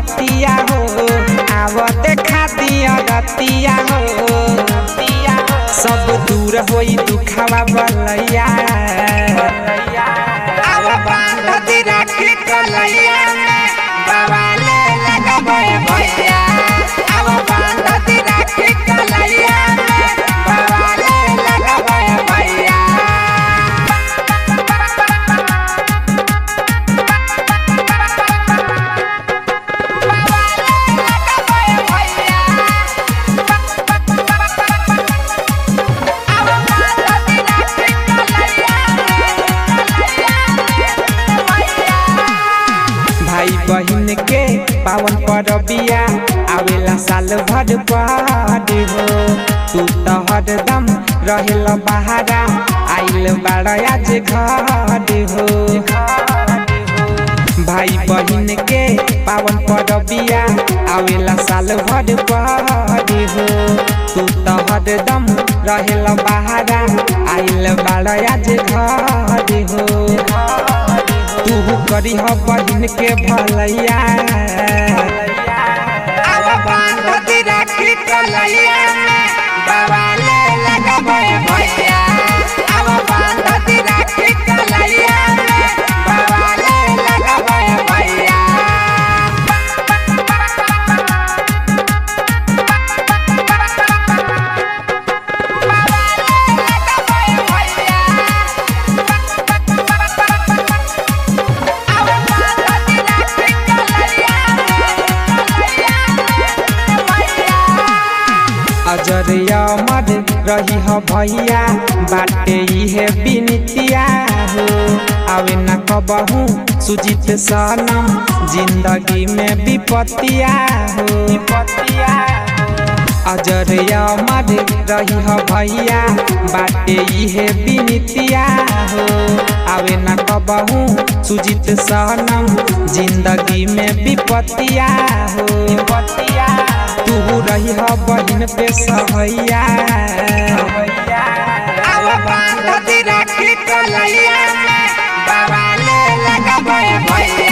बरतिया हो आवते खातिया रतिया हो सब दूर होई दुखावा बलैया अब बांधती राखी कलैया में बवाले लगबै भैया अब बांधती राखी कलैया में बवाले लगबै भैया भाई बहन के पावन परबिया आवेला साल भर पार हो तू तो हरदम रहेल बहारा आइल बाड़ा आज घर हो भाई बहन के पावन परबिया आवेला साल भर पार हो तू तो हरदम रहेल बहारा आइल बाड़ा आज घर हो तू करी हो बहन के भलैया अब बांधती राखी कलैया में बवाले लगबै भैया अब बांधती राखी कलैया में बवाले लगबै भैया अजर अमर रही हो भैया बाटे इहे बिनतिया हो आवे न कबहू सुजित सनम जिंदगी में विपतिया हो विपतिया अजर अमर रही हो भैया बाटे इहे बिनतिया हो आवे न कबहू सुजित सनम जिंदगी में विपतिया हो विपतिया तू रही हो बहन पे सहैया अब बांधती राखी कलैया में बवाले लगबै भैया